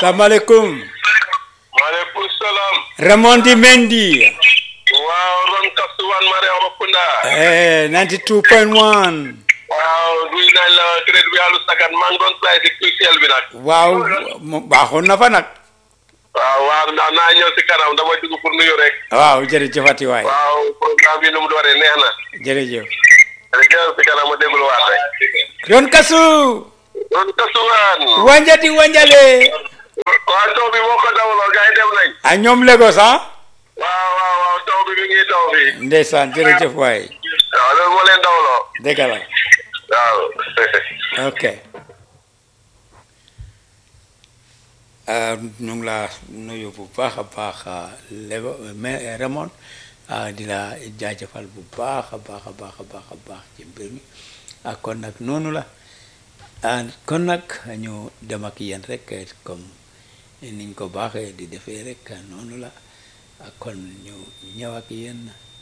salaamaaleykum maaleykum salaam. Raymond Mendy waaw ron kasuwan Mariama Kunda. eh 92.1 waaw nuyu nañ la crédit bi yàlla sagan maa ngi doon try si QCell bi nag. waaw mu- baaxoon na fa nag waaw waaw naa naa ñëw si kanam dama dugg pour nuyu rek. waaw jërëjëfati waay waaw programme bi nu mu dooree neex na. jërëjëf jërëjëf si kanam ma déglu waat rek. ron kasu ron kasuwan. wanjati wanjale waaw taw bi moo ko dawloo gars yi dem nañ. a ñoom Lagos ah waaw waaw waaw taw bi mi ngi taw bi. ndeysaan jërëjëf waay waaw loolu moo leen dawloo. dëgg la waaw. ok ah, ñu ngi la nuyu bu baax a baax ah, Lego mais Raymond ah, di la jaajëfal bu baax a baax a baax a baax a baax ci mbir mi ah, kon nag noonu la ah, kon nag ñu dem ak yéen rek eh, comme niñ ko baaxee di defee rek noonu la ah, kon ñu ñëw ak yéen